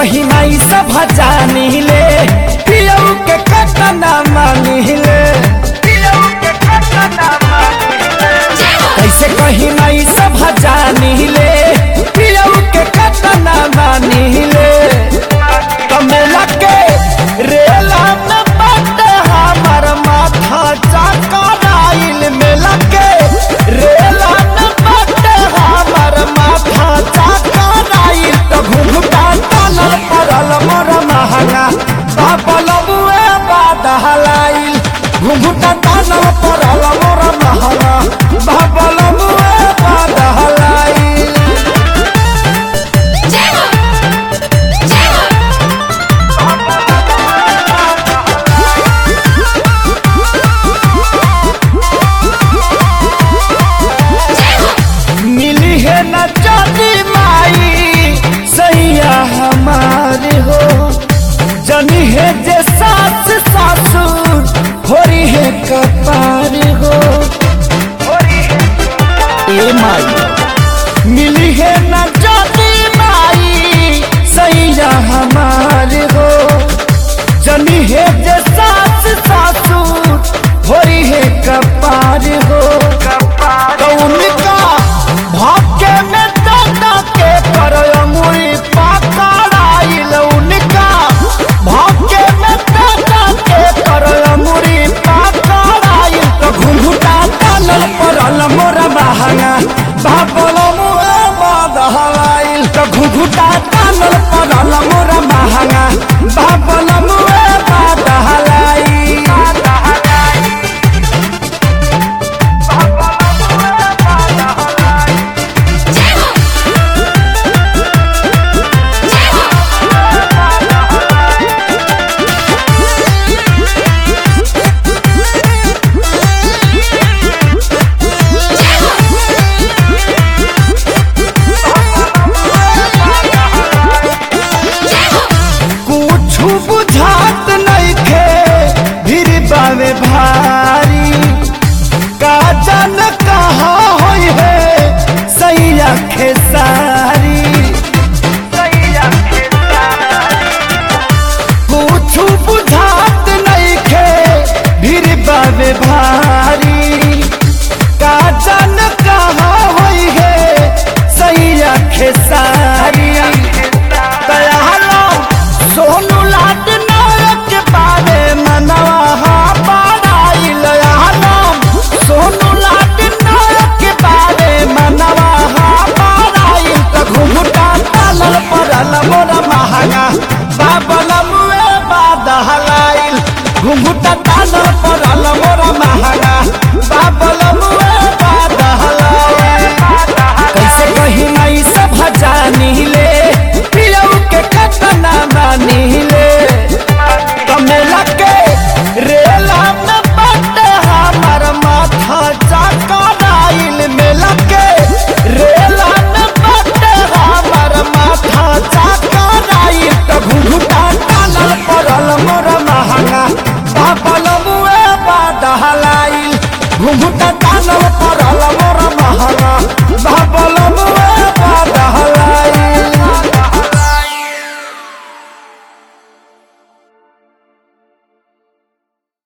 कहीं नहीं सब जानी ले पियऊ के कतना मानी ले कैसे कहीं नहीं सब जानी ले पियऊ के कतना मानी ले कमेला के रेला में बट हमर माथा चकराइल मेला के रेला में बट हमर माथा चकराइल तो घुघुटा तलल परल मोर महंगा बापल बुए बाद हलाइल घुघुटा तलल परल मोर महंगा बापल बुए बाद हलाइल मिली है न जाती माई सैया हमारे हो जनी है जे सास सासुर होरी है कपार हो ए माई मिली है न जाती माई सैया हमारे हो जनी है जे सास सासुर होरी है कपार हो तो उनका भाग्य में दादा के कर अंगुली पकड़ाइल उनका भाग्य में दादा के कर अंगुली पकड़ाइल तो घुंघुटा तलल परल मोर महंगा बाबल मुए बदहलाइल तो घुंघुटा तलल परल मोर महंगा बाबल मुए